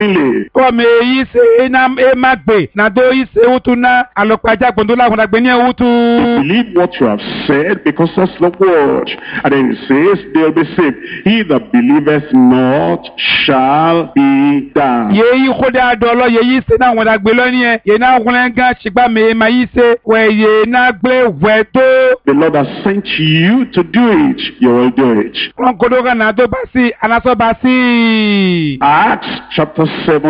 plainly. kɔmi yi se ena ema gbe na do yi se wutu na alɔkpadza gbɔndo la ŋuna gbe nye wutu. Believe what you have said because that's the word. And then it says they'll be saved. He that believeth not shall be damned. ye yi ko de adɔ lɔ ye yi se na ŋuna gbe lɔ niɛ ye na ŋuna gã tsigba me ema yi se wɛ ye na gble wɛ to. The Lord has sent you to do it. You will do it. kɔn kodo ka na do basi anasɔ basi. Acts chapter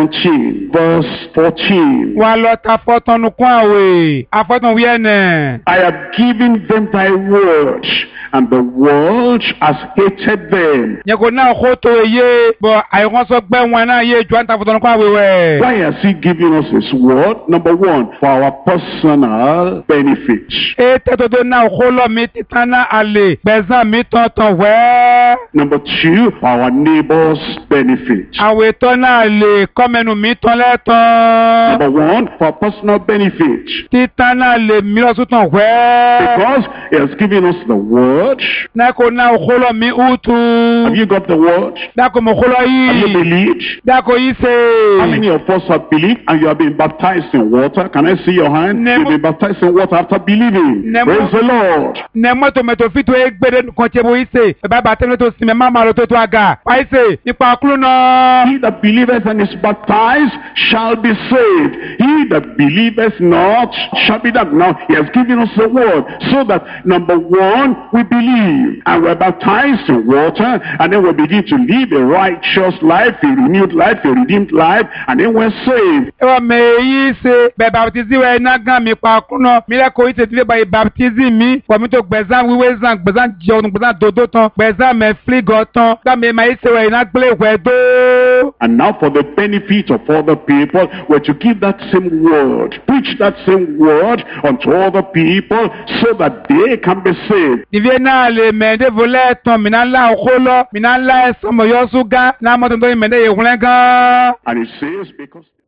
17, verse 14. wa lɔ ta fɔtɔnu kún awe afɔtɔn wiɛ nɛ. I have given them thy word, and the world has hated them. nye ko na ko to ye bɔn ayikɔsɔ gbɛ ŋun na ye jɔn ta fɔtɔnu kún awe wɛ. Why has he given us his word? Number one, for our personal benefit. e tɛtoto na ko lɔ mi titan na ale gbɛzan mi tɔntɔn wɛ. Number two, for our neighbor's benefit. awetɔ na le kɔmɛnu mi tɔn lɛ tɔn. Number one, for personal benefit. titan na le milɔsutɔn wɛ. Because he has given us the word. ne ko na ko lɔ mi Have utu. you got the word? dako mo ko lɔ Have you yi. believed? dako yi How many se. of us have believed and you have been baptized in water? Can I see your hand? Nemo- You've been baptized in water after believing. Nemo- Praise the Lord. ne mɔto mɛto fito egbede kɔntse bo yi se. baba bàtɛ ne to sinmi mama lo to to aga. wa yi se nípa kúlù náà. He that believeth and is baptized shall be saved. He that believeth not shall be damned. Now, he has given us the word so that number one, we believe and we're baptized in water and then we begin to live a righteous life, a renewed life, a redeemed life, and then we're saved. ewa mɛ yi se bɛ baptisi wɛ na gan mi pa kúlù náà. mi lɛ ko yi se ti fi ba yi baptisi mi. wɔ mi to gbɛzan wiwe zan gbɛzan jɔn gbɛzan dodo tán. gbɛzan mɛ filigɔ tán. gbàmɛ ma yi se wɛ yi na gble wɛ do. And now for the benefit of other people, we're to give that same word, preach that same word unto other people so that they can be saved. Nivie náà lè mẹ̀ẹ́dẹ́ volẹ́ tán mìíràn ńlá òkú lọ mìíràn ńlá ẹ̀sán mọ̀yọ́sùn gán náà mọ́tò tó yẹ mẹ̀ẹ́dẹ́ yẹ wúlẹ́ gán. And it says, because